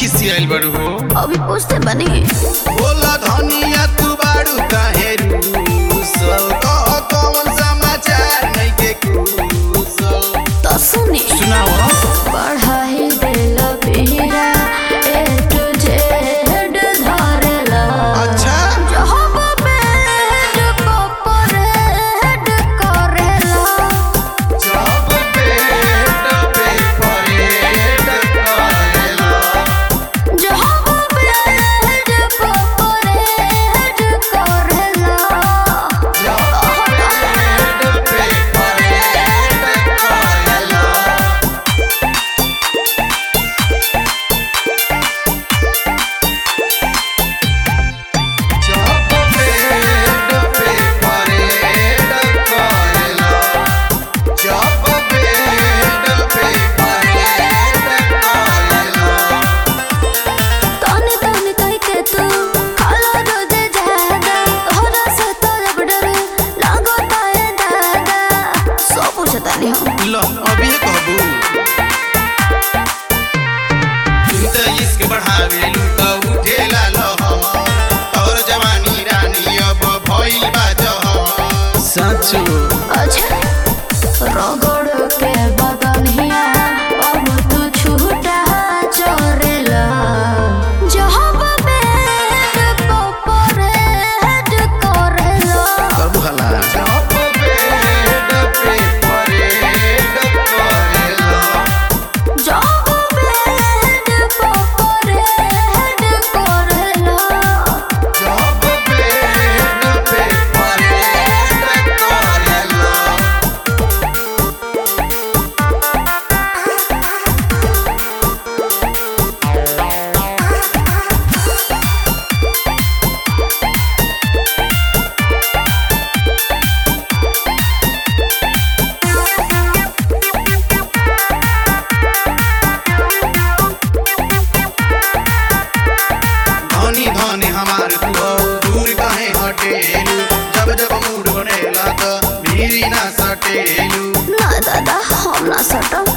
खिसियाइल बड़ू हो अभी पूछते बनी बोला धनिया तू बाड़ू काहे रूसल कह कौन समाचार नहीं के कुशल तो सुनी सुनाओ पढ़ाई दिल पीरा ए टू जेड धरला अच्छा जब बेड पपरेड करेला जब पेट पे परेड करेला जब बेड पपरेड करेला जब पेट पे परेड करेला जब पेट पे परेड करेला जब पेट पे परेड करेला तने तने कह के तू खाला रोज ज्यादा होला से तोर डर लागो ताए दादा सब पूछता नहीं हम लो अभी कहबू तू तो इश्क बढ़ावे लू तो उठेला लहर और जवानी रानी अब भइल बा जहर सचो अच्छा रगड़ के बदनिया अब तू छूटा चोरेला जब बेड पपरेड करेला करबू हला जब पेट पे परेड करेला जब बेड पपरेड करेला जब पेट पे परेड करेला धनी धनी हमार तू हो दूर काहे हटेलू जब जब मूड बनेला त भीरी ना सटेलू ना दादा हम ना सटम